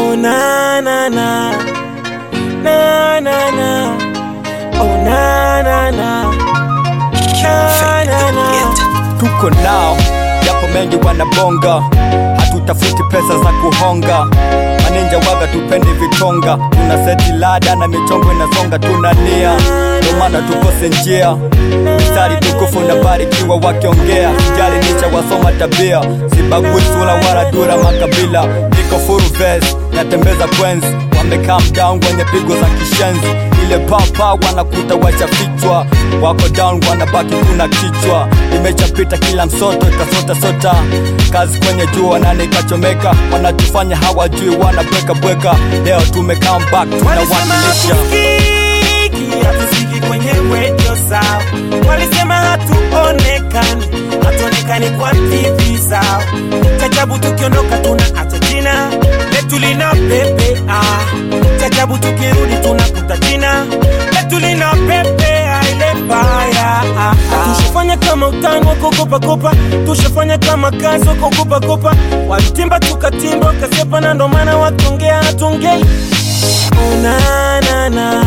Oh na na na na na na oh na na na na na na tuko nao japo mengi wanabonga hatutafuti pesa za kuhonga maninja waga tupendi vitonga tuna seti lada na michongo inasonga tuna nia ndo maana tukose njia mistari tukufu na barikiwa wakiongea sijali nicha wasoma tabia sibagui sula wala dura makabila niko furu ves natembeza kwenzi wamekaa down kwenye pigo za kishenzi ile papa wanakuta wachafichwa wako down wanabaki kuna kichwa imechapita kila msoto itasota sota kazi kwenye jua nani kachomeka wanatufanya hawajui wanabweka bweka leo tume come back Walisema tunawakilisha hatusikiki, hatusikiki kwenye radio zao. Walisema hatuonekani, hatuonekani kwa TV zao. Chajabu tukiondoka tunaacha jina letu lina pepea. Chajabu tukirudi tunakuta jina letu lina pepea ile mbaya. Tushafanya kama utani wa kukopa kopa, tushafanya kama kazi wa kukopa kopa. Walitimba tukatimba, wakasepa na ndo maana wakiongea hatuongei. Oh na na na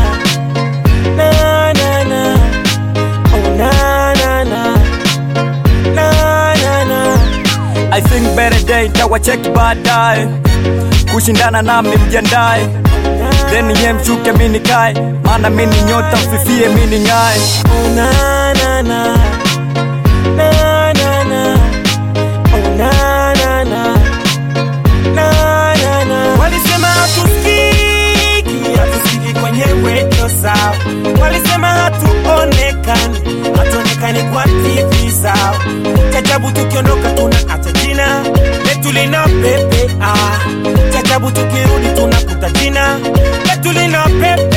na na na oh na na na na na na I think better day tawacheki baadaye kushindana nami mjiandae then ye mshuke mini kae maana mini nyota mfifie mini ng'ae oh na na na na na na oh na na na na na na walisema hatusikiki hatusikiki kwenye radio zao walisema hatuonekani hatuonekani kwa TV zao chajabu tukiondoka tunaacha jina letu lina pepea chajabu tukirudi tunakuta jina letu lina pepea